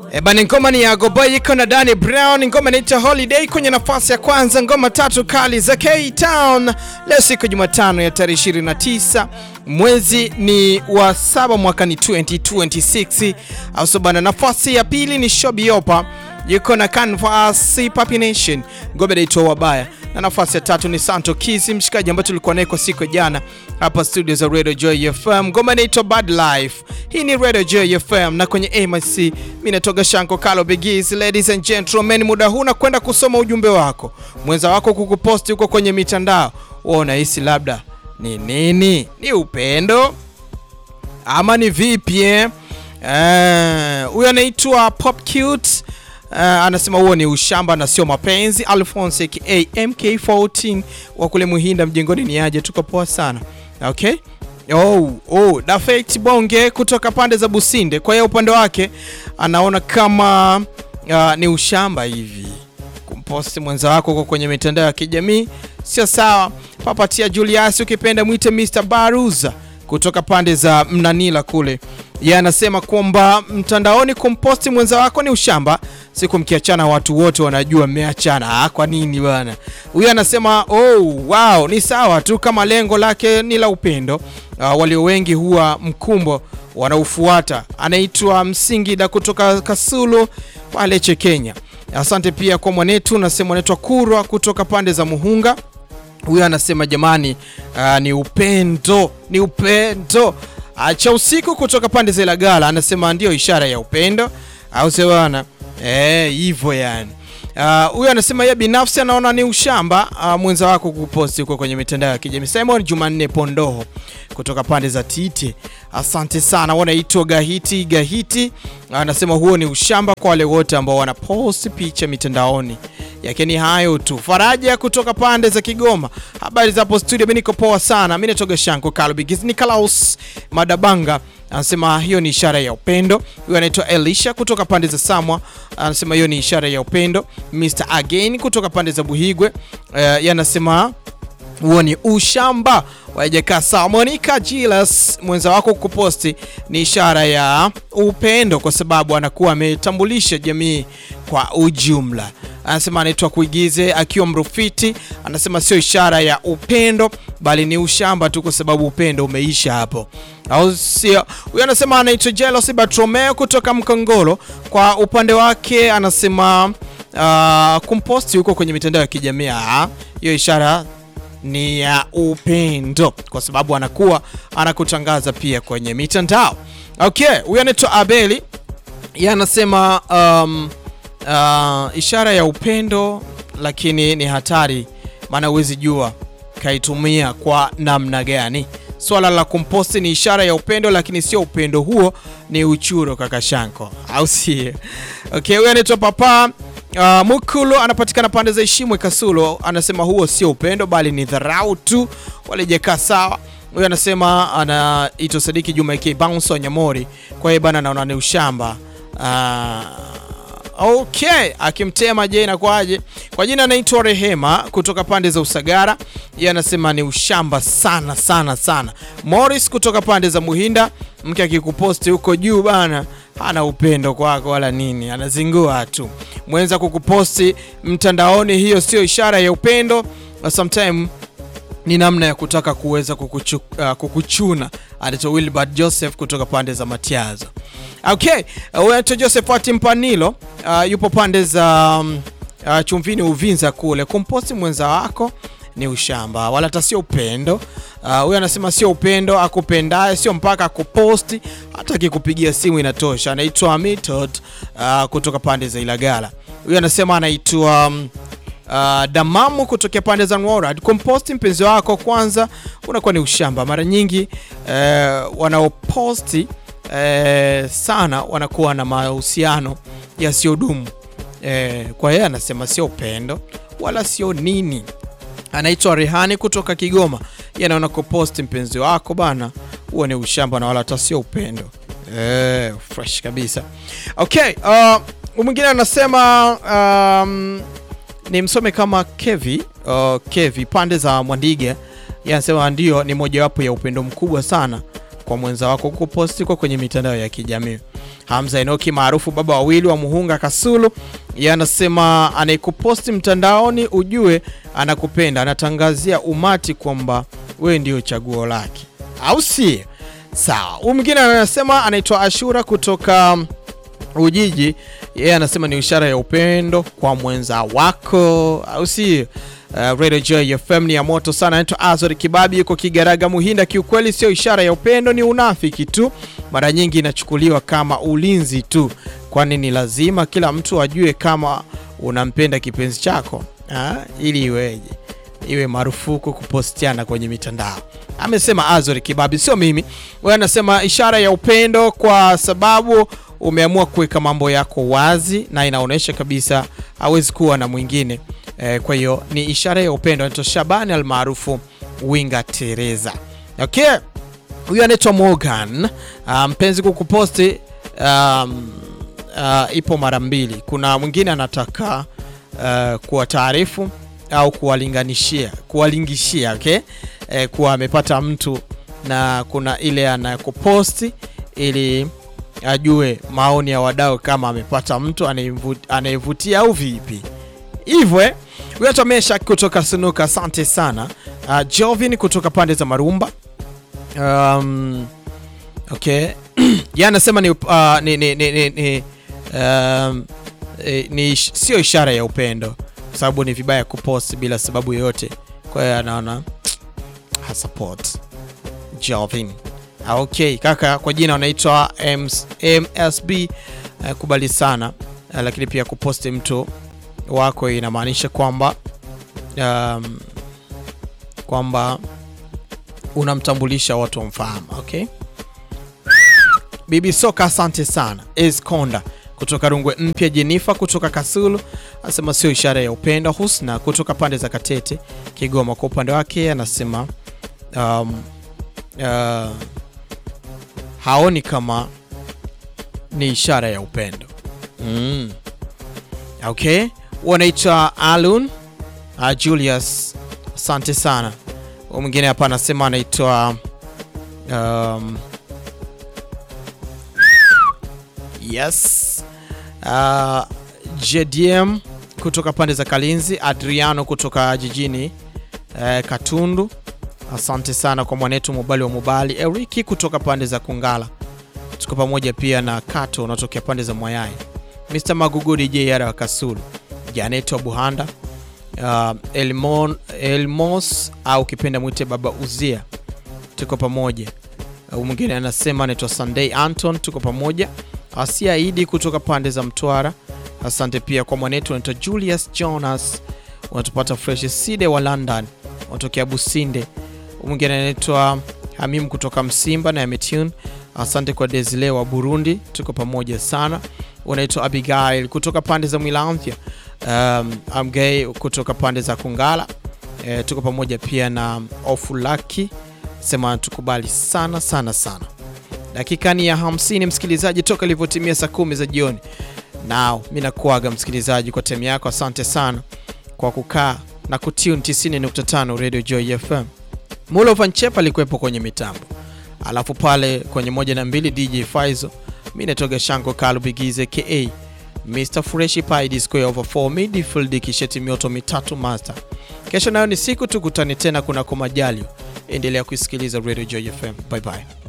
E bana, ngoma ni ya Goboy iko na Danny Brown, ngoma inaitwa Holiday kwenye nafasi ya kwanza, ngoma tatu kali za K-Town. Leo siku Jumatano ya tarehe 29 mwezi ni wa saba mwaka ni 2026 au so bana. Nafasi ya pili ni Shobiopa yuko na Canvas Papi Nation, ngoma inaitwa Wabaya na nafasi ya tatu ni Santo Kisi, mshikaji ambaye tulikuwa naye kwa siku ya jana hapa studio za Radio Joy FM. Ngoma inaitwa Bad Life. Hii ni Radio Joy FM na kwenye MIC mimi natoka Shanko Kalo Bigis. Ladies and gentlemen, muda huu na kwenda kusoma ujumbe wako, mwenza wako kukuposti huko kwenye mitandao. Wewe unahisi labda ni nini? Ni upendo ama ni vipi eh? Huyo uh, anaitwa Pop Cute Uh, anasema huo ni ushamba na sio mapenzi. Alphonse aka MK14 wa kule Muhinda mjengoni, ni aje, tuko poa sana okay. Oh, oh, Dafect Bonge kutoka pande za Businde, kwa hiyo upande wake anaona kama uh, ni ushamba hivi kumposti mwenza wako huko kwenye mitandao ya kijamii sio sawa. Papatia Julius, ukipenda mwite Mr Baruza kutoka pande za Mnanila kule yeye anasema kwamba mtandaoni kumposti mwenza wako ni ushamba. Siku mkiachana watu wote wanajua mmeachana. Ah, kwa nini bwana? Huyu anasema oh, wow, ni sawa tu kama lengo lake ni la upendo. Uh, walio wengi huwa mkumbo wanaufuata. Anaitwa Msingida kutoka Kasulu pale Chekenya. Asante pia kwa mwanetu, nasema anaitwa Kurwa kutoka pande za Muhunga. Huyu anasema jamani, uh, ni upendo, ni upendo cha usiku kutoka pande za Ilagala anasema ndio ishara ya upendo, au sio bwana? Eh, hivyo yani. Huyu uh, anasema yeye binafsi anaona ni ushamba uh, mwenza wako kuposti huko kwenye mitandao ya kijamii. Simon Jumanne Pondoho kutoka pande za Tite, asante sana. Wanaitwa Gahiti Gahiti anasema huo ni ushamba kwa wale wote ambao wanaposti picha mitandaoni yake ni hayo tu. Faraja kutoka pande za Kigoma, habari za hapo studio. Mimi niko poa sana, mimi natoka Shanko Kalbigis. Ni Klaus Madabanga anasema hiyo ni ishara ya upendo. Huyo anaitwa Elisha kutoka pande za Samwa anasema hiyo ni ishara ya upendo. Mr Again kutoka pande za Buhigwe uh, yeye anasema huo ni ushamba. Wajekaa sawa. Monica Gilas, mwenza wako kuposti ni ishara ya upendo, kwa sababu anakuwa ametambulisha jamii kwa ujumla. Anasema anaitwa Kuigize akiwa Mrufiti, anasema sio ishara ya upendo, bali ni ushamba tu, kwa sababu upendo umeisha hapo, au sio? Huyo anasema anaitwa Jelos Bartromeo kutoka Mkongolo. Kwa upande wake anasema uh, kumposti huko kwenye mitandao ya kijamii hiyo ishara ni ya upendo kwa sababu anakuwa anakutangaza pia kwenye mitandao. Okay, huyu anaitwa Abeli, yeye anasema um, uh, ishara ya upendo lakini ni hatari, maana huwezi jua kaitumia kwa namna gani. Swala la kumposti ni ishara ya upendo lakini sio upendo huo, ni uchuro kaka Shanko, au sio? Okay, huyu anaitwa Papa Uh, Mukulu anapatikana pande za Ishimwe Kasulo, anasema huo sio upendo bali ni dharau tu, walijekaa sawa. Huyo anasema anaitwa Sadiki Juma AK Bounce wa Nyamori, kwa hiyo bana naona ni ushamba. Uh, okay, akimtema je inakuaje? Kwa jina anaitwa Rehema kutoka pande za Usagara, yeye anasema ni ushamba sana sana sana. Morris kutoka pande za Muhinda, mke akikuposti huko juu bana hana upendo kwako wala nini, anazingua tu. Mwenza kukuposti mtandaoni, hiyo sio ishara ya upendo. Sometime ni namna ya kutaka kuweza kukuchu, uh, kukuchuna. Anaitwa Wilbert Joseph kutoka pande za Matiazo. Okay, uh, Josephat Mpanilo uh, yupo pande za um, uh, Chumvini Uvinza kule. Kumposti mwenza wako ni ushamba wala hata sio upendo. Huyo uh, anasema sio upendo, akupendaye sio mpaka akuposti, hata akikupigia simu inatosha. Anaitwa Method uh, kutoka pande za Ilagala. Huyo anasema anaitwa um, uh, Damamu kutokea pande za Nworad. Kumposti mpenzi wako kwanza unakuwa ni ushamba. Mara nyingi uh, wanaoposti uh, sana wanakuwa na mahusiano yasiyodumu. Uh, kwa hiyo anasema sio upendo wala sio nini anaitwa Rehani kutoka Kigoma. Yeye anaona kuposti mpenzi wako bana, huo ni ushamba na wala hata sio upendo. Eh, fresh kabisa. Okay, uh, mwingine anasema um, ni msome kama Kevi uh, Kevi pande za Mwandiga. Yeye anasema ndio, ni mojawapo ya upendo mkubwa sana kwa mwenza wako kuposti kwa kwenye mitandao ya kijamii. Hamza Enoki maarufu baba wawili wa Muhunga Kasulu, yeye anasema anayekuposti mtandaoni ujue anakupenda, anatangazia umati kwamba wewe ndio chaguo lake, au si sawa? Huyu mwingine anasema anaitwa Ashura kutoka Ujiji, yeye anasema ni ishara ya upendo kwa mwenza wako, au si? Uh, Radio Joy FM ni ya moto sana. Anaitwa Azori Kibabi, yuko Kigaraga Muhinda. Kiukweli sio ishara ya upendo, ni unafiki tu. Mara nyingi inachukuliwa kama ulinzi tu, kwani ni lazima kila mtu ajue kama unampenda kipenzi chako ha? ili iweje iwe marufuku kupostiana kwenye mitandao, amesema Azori Kibabi, sio mimi. Wewe anasema ishara ya upendo kwa sababu umeamua kuweka mambo yako wazi na inaonyesha kabisa hawezi kuwa na mwingine eh, kwa hiyo ni ishara ya upendo. Anaitwa Shabani almaarufu Winga Teresa. Okay, huyu anaitwa Morgan. Uh, mpenzi kukuposti um, uh, ipo mara mbili. Kuna mwingine anataka uh, kuwa taarifu au kuwalinganishia kuwalingishia, okay? Eh, kuwa amepata mtu na kuna ile anakuposti ili ajue maoni ya wadau kama amepata mtu anayevutia au vipi hivyo eh? Huyo Mesha kutoka Sunuka, asante sana. Uh, Jovin kutoka pande za Marumba. Um, okay ya anasema ni, uh, ni, ni, ni, ni, ni, um, ni sio ishara ya upendo kwa sababu ni vibaya kupost bila sababu yoyote. Kwa hiyo anaona hasupport Jovin. Okay kaka, kwa jina wanaitwa MSB. Uh, kubali sana uh, lakini pia kuposti mtu wako inamaanisha kwamba um, kwamba unamtambulisha watu wamfahamu. Okay, Bibi Soka, asante sana. Esconda kutoka Rungwe Mpya, Jenifa kutoka Kasulu anasema sio ishara ya upendo. Husna kutoka pande za Katete, Kigoma, kwa upande wake anasema um, uh, haoni kama ni ishara ya upendo mm. Okay, wanaitwa Alun uh, Julius, asante sana. Mwingine hapa anasema anaitwa um, yes uh, JDM kutoka pande za Kalinzi, Adriano kutoka jijini uh, Katundu, asante sana kwa mwanetu Mubali wa Mubali, Eriki kutoka pande za Kungala, tuko pamoja pia na Kato unatokea pande za Mwayai, Mr Magugu DJ Yara wa Kasulu, Janet wa Buhanda, uh, Elmon, Elmos au kipenda mwite Baba Uzia, tuko pamoja. Uh, mwingine anasema anaitwa Sunday Anton, tuko pamoja. Asia Idi kutoka pande za Mtwara, asante pia kwa mwanetu anaitwa Julius Jonas, unatupata fresh Side wa London, unatokea Businde. Mwingine anaitwa Hamim kutoka Msimba na Yametune, asante kwa Desile wa Burundi, tuko pamoja sana. Unaitwa Abigail kutoka pande za Mwilamvya, um, Amgay kutoka pande za Kungala, e, tuko pamoja pia na Ofulaki sema tukubali sana sana sana. Dakika ni ya 50 msikilizaji, toka ilivyotimia saa kumi za jioni. Nao mi nakuaga msikilizaji kwa time yako, asante sana kwa kukaa na kutune 90.5 Radio Joy FM. Mulo Vanchep alikuwepo kwenye mitambo, alafu pale kwenye moja na mbili DJ Faizo, mi natoga Shanko Kalubigize ka Mr Fresh Pie Square over 4 midfield kisheti mioto mitatu master. Kesho nayo ni siku tukutane tena kunako majalio. Endelea kuisikiliza Radio Joy FM. Bye bye.